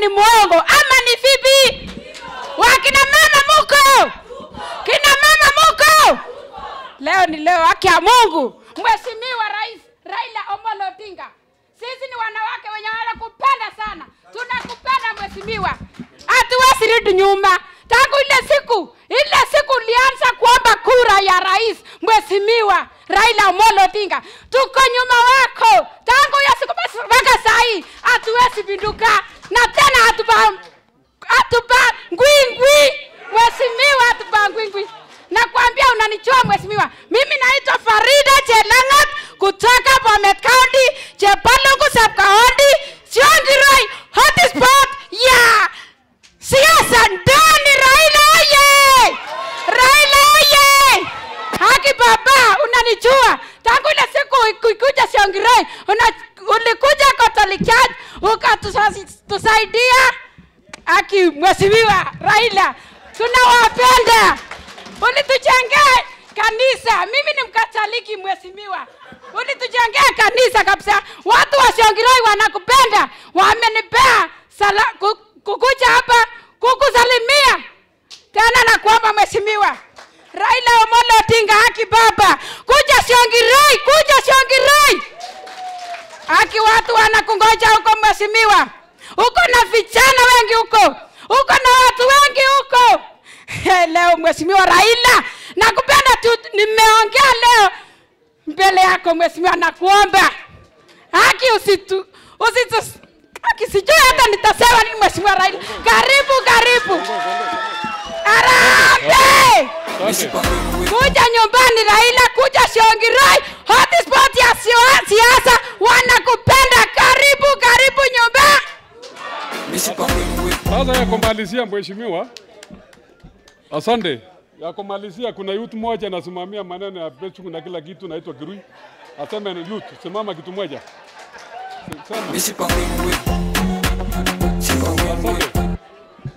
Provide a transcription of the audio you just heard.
ni mwongo ama ni vipi? Wakina mama muko? Kina mama muko? Leo ni leo, haki ya Mungu. Mheshimiwa Rais Raila Amolo Odinga, sisi ni wanawake wenye wanakupenda sana, tunakupenda mheshimiwa, hatuwezi rudi nyuma. Tangu ile siku ile siku ulianza kuomba kura ya rais, mheshimiwa Raila Amolo Odinga, tuko nyuma wako tangu hiyo siku basi mpaka saa hii, hatuwezi pinduka na tena hatupa hatupa ngwingwi, mheshimiwa, hatupa ngwingwi. Nakwambia unanichua mheshimiwa. Mimi naitwa Farida Chelangat kutoka Bomet County, Chepalungu sub county, Siongiroi hotspot ya siasa ndani. Raila oye! Raila oye! Haki baba, unanijua tangu ile siku ukikuja Siongiroi, una ulikuja Catholic Church ukatusaidia. Haki mheshimiwa Raila, tunawapenda ulitujengea kanisa. Mimi ni Mkatoliki mheshimiwa, ulitujengea kanisa kabisa. Watu wa Siongiroi wanakupenda, wamenipea sala ku- kukuja hapa kukusalimia tena. Nakuomba mheshimiwa Raila Amolo Odinga, haki baba, kuja Siongiroi, kuja Siongiroi, haki watu wanakungoja huko mheshimiwa. Uko na vijana wengi huko, uko na watu wengi huko. Leo mheshimiwa Raila, nakupenda tu, nimeongea leo mbele yako mheshimiwa, nakuomba haki usitu usitu haki, sijui hata nitasema nini mheshimiwa Raila. Karibu, karibu, arambe kuja nyumbani Raila, kuja Siongiroi, hotspot ya sio- siasa, wanakupenda. Karibu, karibu nyumbani. Sasa ya kumalizia mheshimiwa, asante. Ya kumalizia, kuna youth moja anasimamia maneno ya Facebook na kila kitu, naitwa Kirui. Aseme ni youth, simama kitu moja. Sema. Asante.